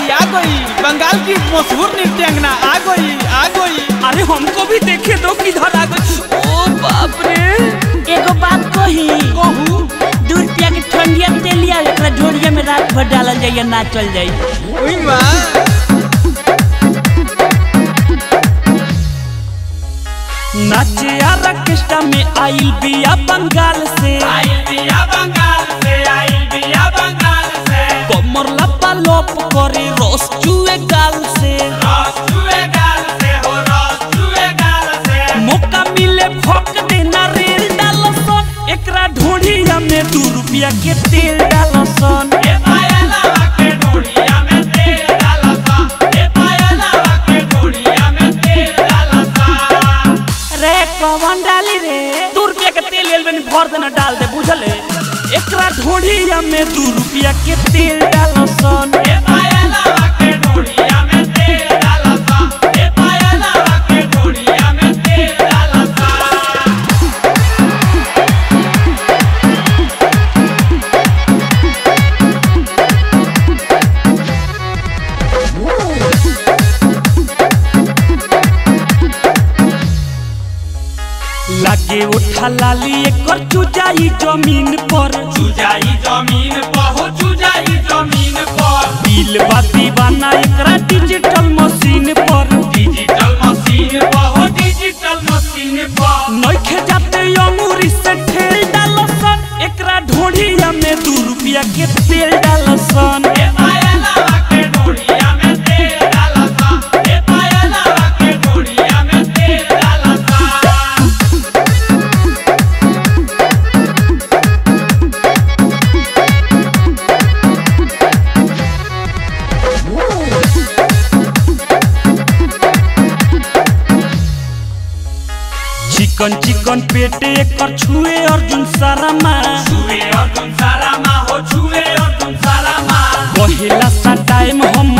गई आ गई बंगाल की मशहूर नृत्यांगना आ गई आ गई अरे हमको भी देखे दो किधर आ गई ओ बाप रे एगो बात कही कहू दू रुपया के ठंडिया तेलिया एकरा झोरिया में रात भर डालल जाइए ना चल जाई ओई माँ नाचे आ ऑर्केस्ट्रा में आइल बिया बंगाल से आइल बिया बंगाल से आइल बिया बंगाल से कमर लपा लोप करे रस चुए गाल से रस चुए गाल से हो रस चुए गाल से मौका मिले फक देना रेल डालसन एकरा ढोढ़िया में दू रुपया के तेल डालसन ए पायलवा के डोरिया में तेल डालसा ए पायलवा के डोरिया में तेल डालसा रे कौन डाली रे दू रुपया के तेल लेल बनी भर देना डाल दे बुझले एकरा ढोढ़िया में दू रुपया के तेल डालसन ए पायलवा के डोरिया में तेल डालसा ए पायलवा के डोरिया में तेल डालसा लागे उठा लाली एकर चुजाई जमीन पर चुजाई जमीन पर हो चुजाई जमीन पर बिल बा दीवाना एकरा डिजिटल मशीन पर डिजिटल मशीन पर हो डिजिटल मशीन पर नइखे जाते अंगूरी से ठेल डालसन एकरा ढोढ़िया में दू रुपया के तेल डालसन ए पायलवा के डोरिया में तेल डालसा ए पायलवा के डोरिया में तेल डालसा चिकन चिकन पेटे एकर छुए अर्जुन सारामा छुए अर्जुन सारा माँ हो छुए अर्जुन सारा माँ कहेला सा टाइम हम